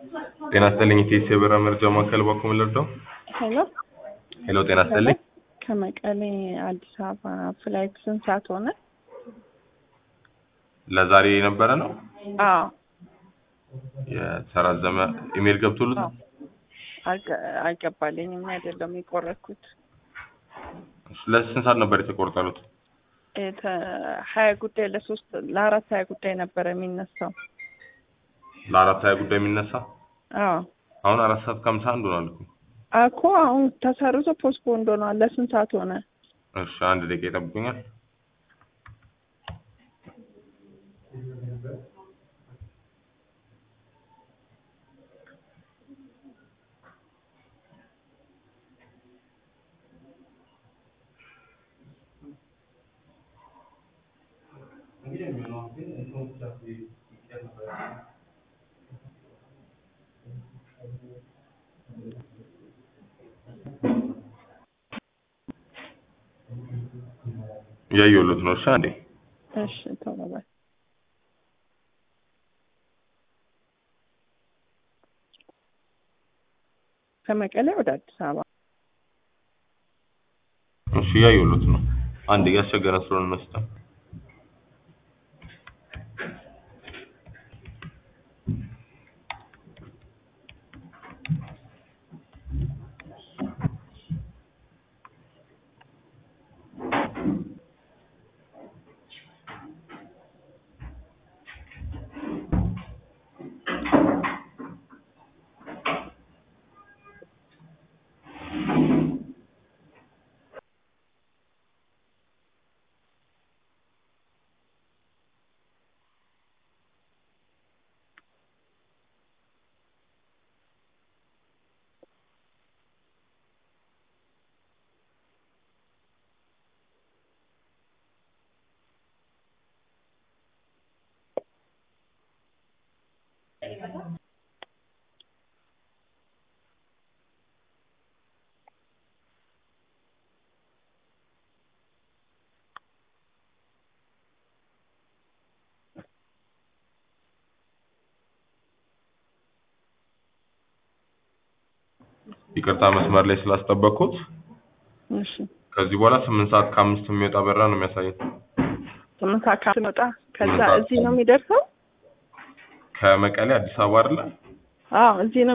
ጤና ይስጥልኝ ኢቴስ የበረራ መረጃ ማዕከል ባኮ ልርዳው? ሄሎ ሄሎ ጤና ይስጥልኝ። ከመቀሌ አዲስ አበባ ፍላይት ስንት ሰዓት ሆነ? ለዛሬ የነበረ ነው አዎ የተራዘመ ኢሜል ገብቶልት አዎ። አልገ- አልገባልኝም አይደለም የቆረጥኩት ለስንት ሰዓት ነበር የተቆርጠሉት? የተ- ሀያ ጉዳይ ለሶስት ለአራት ሀያ ጉዳይ ነበረ የሚነሳው ለአራት ሀያ ጉዳይ የሚነሳ አዎ አሁን አራት ሰዓት ከሀምሳ አንድ ሆኗል እኮ። እኮ አሁን ተሰርዞ ፖስትፖንድ ሆኗል ለስንት ሰዓት ሆነ እሺ አንድ ደቂቃ ይጠብቁኛል። እያየሁለት ነው። እሺ አንዴ እሺ ቶሎ በል ከመቀሌ ወደ አዲስ አበባ እሺ እያየሁለት ነው። አንዴ እያስቸገረ ስለሆነ ነው ሲስተም ይቅርታ መስመር ላይ ስላስጠበቅኩት። እሺ ከዚህ በኋላ ስምንት ሰዓት ከአምስት የሚወጣ በረራ ነው የሚያሳየው። ስምንት ሰዓት ከስመጣ ከዛ ስምንት ሰዓት እዚህ ነው የሚደርሰው ከመቀሌ አዲስ አበባ አይደለ? አዎ እዚህ ነው